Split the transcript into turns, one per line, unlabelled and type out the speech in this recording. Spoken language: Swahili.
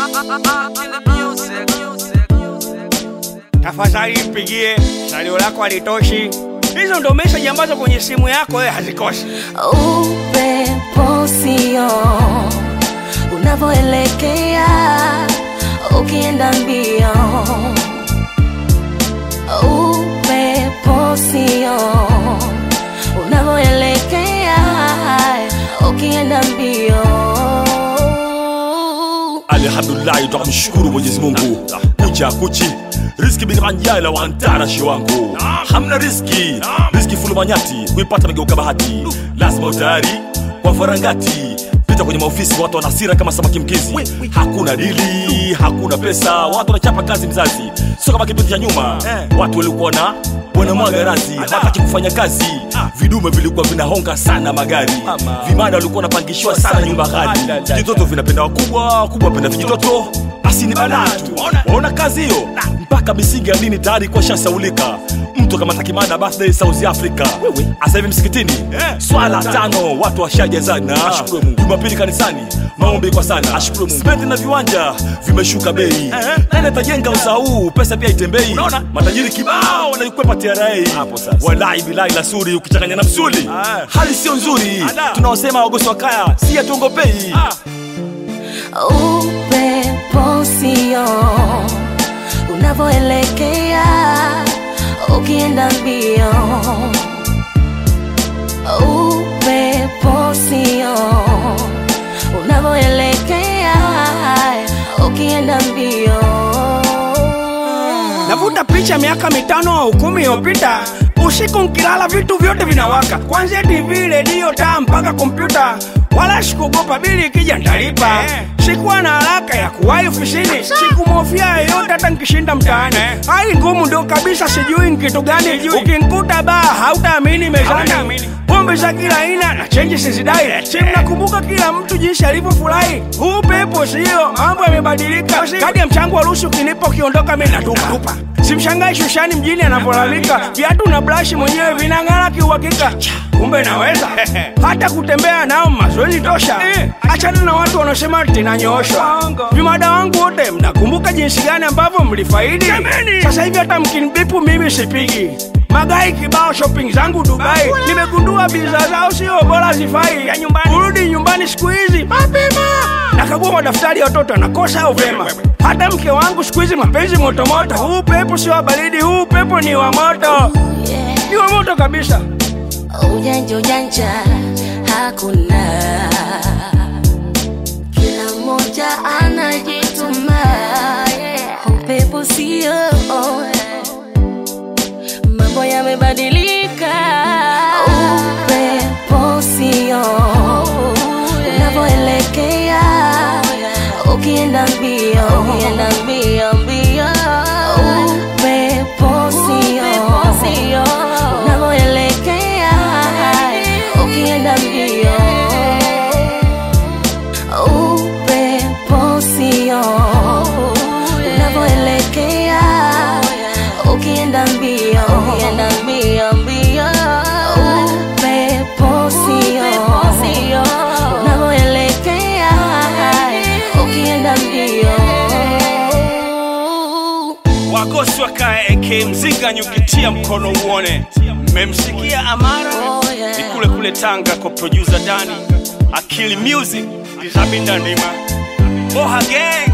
tafadhali mpigie, salio lako halitoshi. Hizo ndo message ambazo kwenye simu yako wewe hazikosi.
upepo sio unavyoelekea ukienda mbio upepo sio unavyoelekea ukienda mbio
alhamdulillahi twamshukuru mwenyezi mungu kucha kuchi riski binanjala wantarashi wangu hamna riski riski fulumanyati kuipata megeuka bahati lazima utayari kwa farangati pita kwenye maofisi watu wana hasira kama samaki mkizi hakuna dili hakuna pesa watu wanachapa kazi mzazi sio kama kipindi cha nyuma watu walikuwa na wanamwaga razi hataki kufanya kazi vidume vilikuwa vinahonga sana magari vimada walikuwa wanapangishiwa sana nyumba ghali vijitoto vinapenda wakubwa wakubwa wapenda vijitoto basi ni balaa tu waona kazi hiyo mpaka misingi ya dini tayari kuwa shasaulika mtu kama takimana birthday south africa asa hivi msikitini swala tano watu washajazana jumapili kanisani maombi kwa sana simenti na viwanja vimeshuka bei nani atajenga usaa huu pesa pia itembei matajiri kibao wanaikwepa tra walai bilai la suri ukichanganya na msuli hali sio nzuri tunaosema wagosi wa kaya si hatuongopei
upepo sio unavyoelekea ukienda mbio upepo sio unavyoelekea ukienda mbio
Navuta picha miaka mitano au kumi iliyopita, usiku nkilala vitu vyote vinawaka, kwanzia TV, redio, taa mpaka kompyuta. Wala sikuogopa bili ikija ntalipa. Sikuwa na haraka ya kuwahi ofisini, sikumhofia yeyote hata nkishinda mtaani. Hali ngumu ndo kabisa, sijui nkitu gani. Ukinkuta baa hautaamini mezani, pombe za kila aina na chenji sizidai. Si mnakumbuka kila mtu jinsi alivyofurahi? Huu pepo sio, mambo yamebadilika. Kadi ya mchango wa ruhusu ukinipa, ukiondoka mimi natupa. Simshangai Shushani mjini anavyolalamika, viatu na brashi mwenyewe vinang'ara kiuhakika. Kumbe naweza hata kutembea nao mazoezi tosha. Achana na watu wanaosema tinanyooshwa. Vimada wangu wote, mnakumbuka jinsi gani ambavyo mlifaidi? Sasa hivi hata mkinibipu mimi sipigi magai kibao shopping zangu Dubai, nimegundua bidhaa zao sio bora, zifai ya nyumbani. Kurudi nyumbani siku hizi mapema, nakagua madaftari ya watoto nakosa au vema. Hata mke wangu siku hizi mapenzi motomoto. Huu pepo sio wa baridi, huu pepo ni wa moto, ni wa moto kabisa.
ujanja ujanja hakuna kila mmoja anajituma yeah. upepo sio mambo yamebadilika upepo sio unavyoelekea ukienda mbio ukienda mbio mbio upepo sio unavyoelekea ukienda mbio upepo sio unavyoelekea ukienda mbio ukienda mbio mbio upepo sio unavyoelekea ukienda mbio
Wagosi wakae AK mzinga nyukitia mkono uone. Mmemsikia Amara
Oh, yeah.
ni kule kule Tanga kwa producer Dani Akili Music Dizabinda Ndima Boha Gang